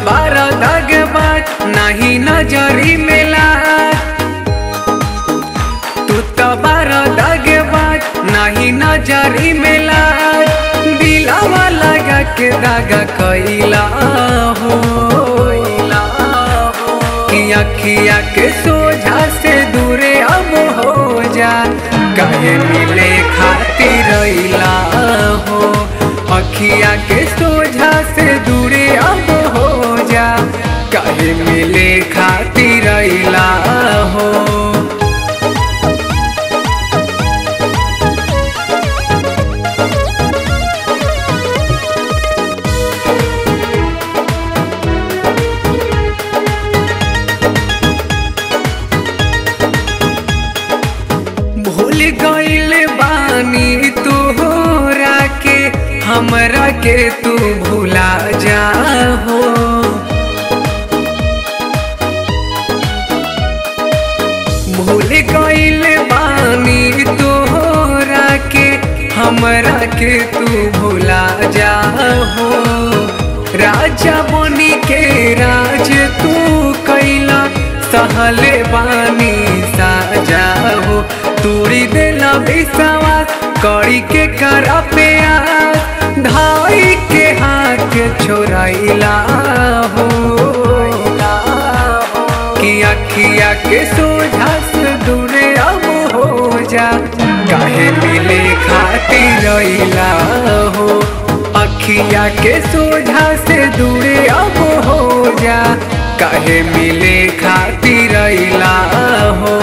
बार दगबाज नहीं नजरी मेला तू तो बार दगबाज नहीं नजरी मेला दिलावा लगा के दागा कैला हो कि अखिया के सोझा से दूरे अब हो जा कहे मिले खातिर रैला हो अखिया के सोझा से दूरे अब हो जा कहे मिले खातिर रैला हो भूल गईल बानी तोहरा के हमरा के तू भूला जा हो भूल गईल बानी तोहरा के हमरा के तू भूला जा हो राजा बनी के राज तू कैला सहले बानी साजा हो तूड़ी देला विश्वास करी के कर पे धाई के हाथ छोड़ैला हो कि अखिया के सोझा से दूरे अब हो जा काहे मिले खातिर रैला हो अखिया के सोझा से दूरे अब हो जा काहे मिले खातिर रैला हो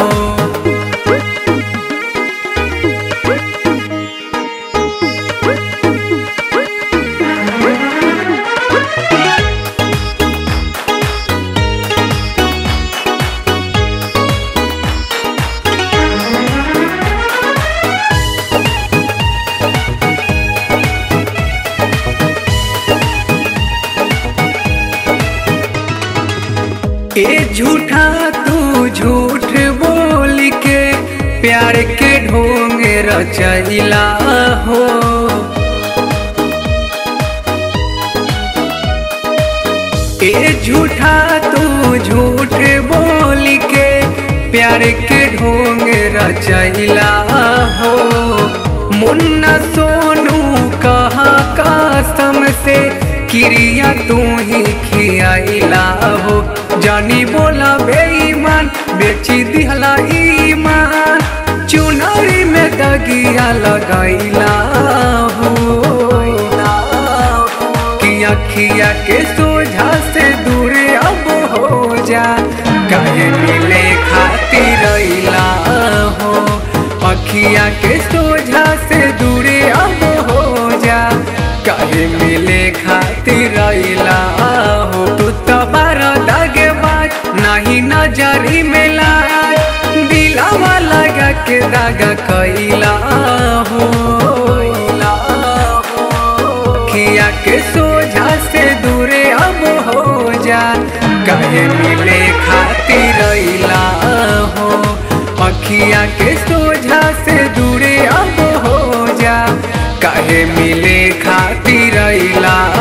ए झूठा तू झूठ बोल के प्यार के ढोंग रचैला हो ए झूठा तू झूठ बोल के प्यार के ढोंग रचैला हो मुन्ना सोनू कहा कसम से क्रिया तू ही खियाइला हो जानी बोला बेईमान बेची दिहला ईमान चुनरी में दगिया लगैला हो कि अखिया के सोझा से दूरे अब हो जा कहे मिले खातिर रैला हो अखिया के सोझा से दूरे अब हो जा कहे मिले खातिर रैला हो तू तो बार दगबाज नहीं नजरी मेला दिलावा लगा के दागा कैला हो खिया के सोझा से दूरे अब हो जा कहे मिले खातिर रैला हो अखिया के सोझा से दूरे अब हो जा कहे मिले खातिर रैला